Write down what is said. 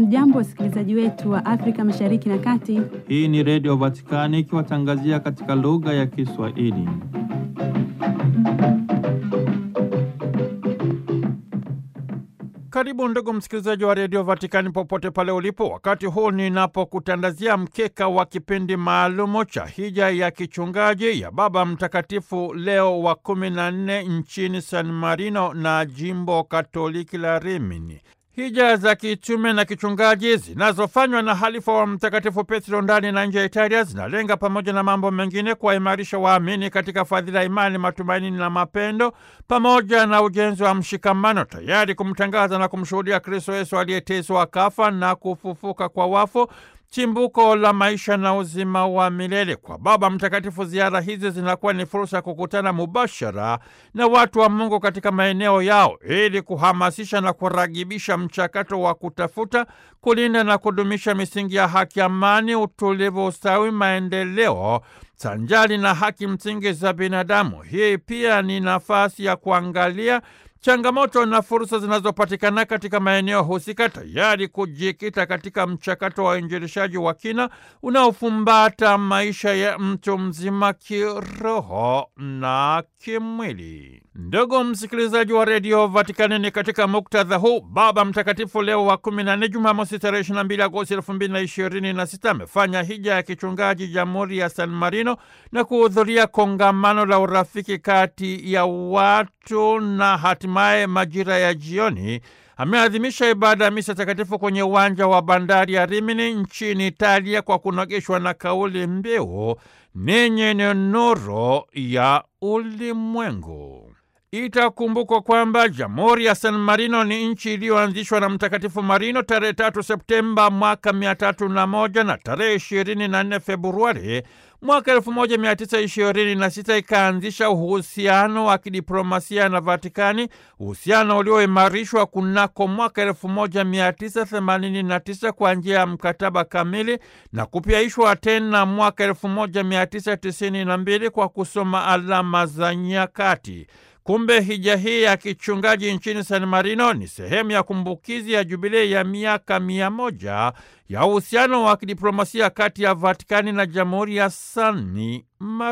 Hamjambo, wasikilizaji wetu wa Afrika Mashariki na Kati. Hii ni Redio Vatikani ikiwatangazia katika lugha ya Kiswahili. Karibu ndugu msikilizaji wa Redio Vatikani popote pale ulipo, wakati huu ninapokutandazia mkeka wa kipindi maalumu cha hija ya kichungaji ya Baba Mtakatifu Leo wa kumi na nne nchini San Marino na jimbo Katoliki la Rimini. Hija za kitume na kichungaji zinazofanywa na halifa wa Mtakatifu Petro ndani na nje ya Italia zinalenga pamoja na mambo mengine kuwaimarisha waamini katika fadhila, imani, matumaini na mapendo pamoja na ujenzi wa mshikamano, tayari kumtangaza na kumshuhudia Kristo Yesu aliyeteswa, akafa na kufufuka kwa wafu chimbuko la maisha na uzima wa milele. Kwa Baba Mtakatifu, ziara hizi zinakuwa ni fursa ya kukutana mubashara na watu wa Mungu katika maeneo yao ili kuhamasisha na kuragibisha mchakato wa kutafuta, kulinda na kudumisha misingi ya haki, amani, utulivu, ustawi, maendeleo sanjali na haki msingi za binadamu. Hii pia ni nafasi ya kuangalia changamoto na fursa zinazopatikana katika maeneo husika, tayari kujikita katika mchakato wa uinjilishaji wa kina unaofumbata maisha ya mtu mzima kiroho na kimwili. Ndugu msikilizaji wa redio Vatikani, ni katika muktadha huu Baba Mtakatifu Leo wa kumi na nne, Jumamosi tarehe ishirini na mbili Agosti elfu mbili na ishirini na sita amefanya hija ya kichungaji jamhuri ya San Marino na kuhudhuria kongamano la urafiki kati ya watu na hatimaye majira ya jioni ameadhimisha ibada ya misa takatifu kwenye uwanja wa bandari ya Rimini nchini Italia kwa kunogeshwa na kauli mbiu ninyi ni nuru ya ulimwengu. Itakumbukwa kwamba jamhuri ya San Marino ni nchi iliyoanzishwa na Mtakatifu Marino tarehe tatu Septemba mwaka mia tatu na moja na tarehe ishirini na nne Februari mwaka elfu moja mia tisa ishirini na sita ikaanzisha uhusiano wa kidiplomasia na Vatikani, uhusiano ulioimarishwa kunako mwaka elfu moja mia tisa themanini na tisa kwa njia ya mkataba kamili na kupyaishwa tena mwaka elfu moja mia tisa tisini na mbili kwa kusoma alama za nyakati. Kumbe hija hii ya kichungaji nchini San Marino ni sehemu ya kumbukizi ya jubilei ya miaka mia moja ya uhusiano wa kidiplomasia kati ya Vatikani na jamhuri ya San Marino.